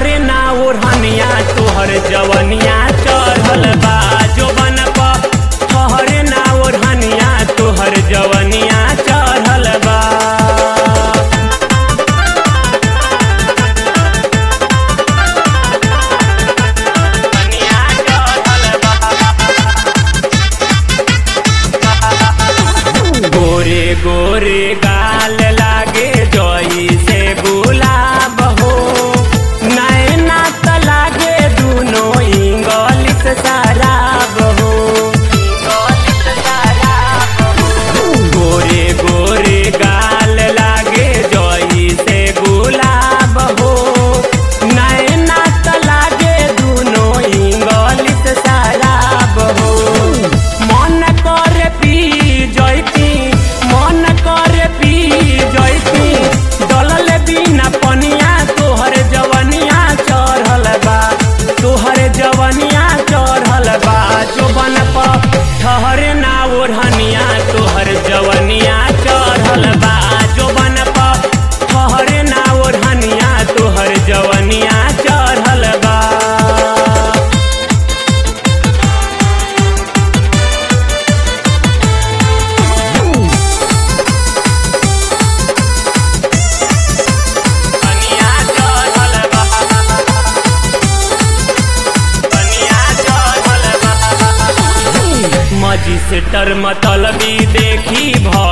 ठहरे ना ओढ़निया तोहर जवनिया चढ़ल बा जो बन ठहरे ना ओढ़निया तोहर जवनिया चढ़ल बा जवनिया चढ़ल बा। गोरे गोरे गाल लागे जोई से गुलाब हो नैना त लागे दुनो इंगलिस शराब हो गोरे गोरे गाल लागे जोई से गुलाब हो नैना त लागे दुनो इंगलिस शराब हो मन कर पी जैती मन कर पी जैती दलल बिना पनिया तोहर जवनिया चढ़ल बा तोहर जवनिया चढ़ल बा जो बन ठहरे ना ओढ़निया तोहर जवनिया चढ़ल बा जो बन ठहरे ना ओढ़निया तोहर जवनिया चढ़ल बा कनिया चढ़ल बा कनिया चढ़ल बा मजिस्टर मतलबी देखी भ